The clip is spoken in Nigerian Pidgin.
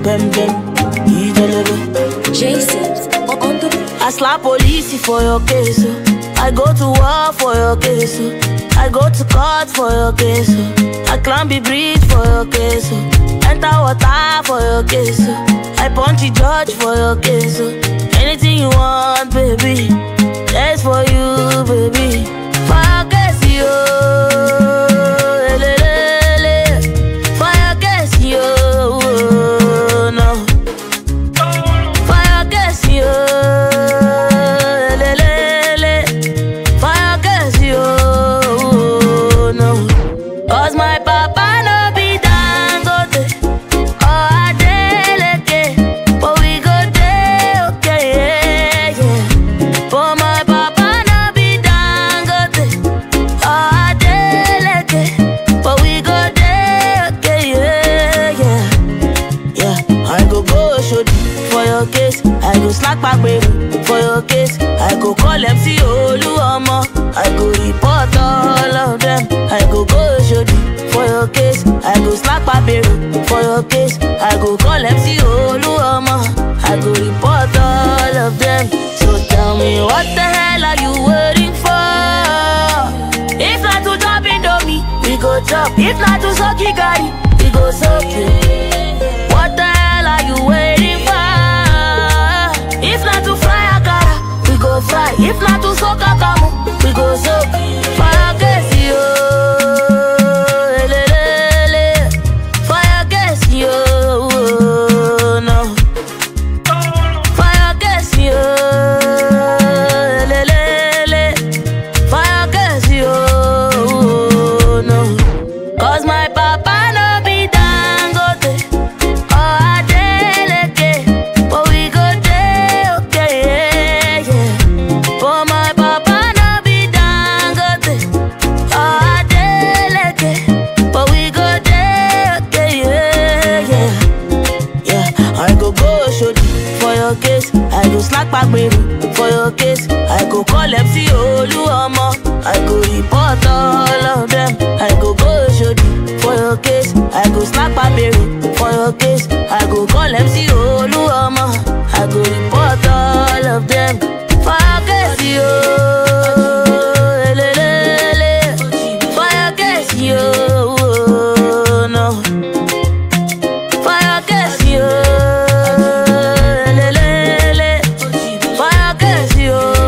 bam bam, ijelebe. Jason on the I slap police for your case. oh. I go to war for your case. oh. I go to court for your case. oh. I climb the bridge for your case. oh. Enter water for your case. oh. I punch the judge for your case. oh. Anything you want, baby. That's for you, baby. For your case, yo. Elelele. For your case, yo. No. Fire gas yo, lelele. Fire gas yo, no. Cause my papa no be Dangote or Adeleke, but we go dey okay, yeah, yeah. But my papa no be Dangote or Adeleke, but we go dey okay, yeah, yeah. Yeah, I go go shodi for your case. I go slack back baby for your case. I go call MC Oluomo. I go report all of them. I go go shodi for your case. I go slack back baby for your case. I go call MC Oluomo. I go report all of them. So tell me what the hell are you waiting for? If not to chop Indomie, we go chop. If not to suck Gary, we go suck it. What the hell are you waiting for? If not to fry akara, we go fry. If not to soak akamu, we go soak. Fire gas yo, elelele. Fire gas yo, no. Fire gas yo, elelele. Fire gas yo, no. Cause my papa no be Dangote or Adeleke, but we go dey okay, yeah, yeah. But my papa no be Dangote or Adeleke, but we go dey okay, yeah, yeah. Yeah, I go go shodi for your case. I go slack back baby for your case. I go call MC Oluomo. I go report all of them. I go go shodi for your case. I go slack back baby for your case. I go call MC Oluomo. I go report all of them. For your case, yo. Elelele. For your case, yo. No. Fire gas yo, lelele. Fire gas yo,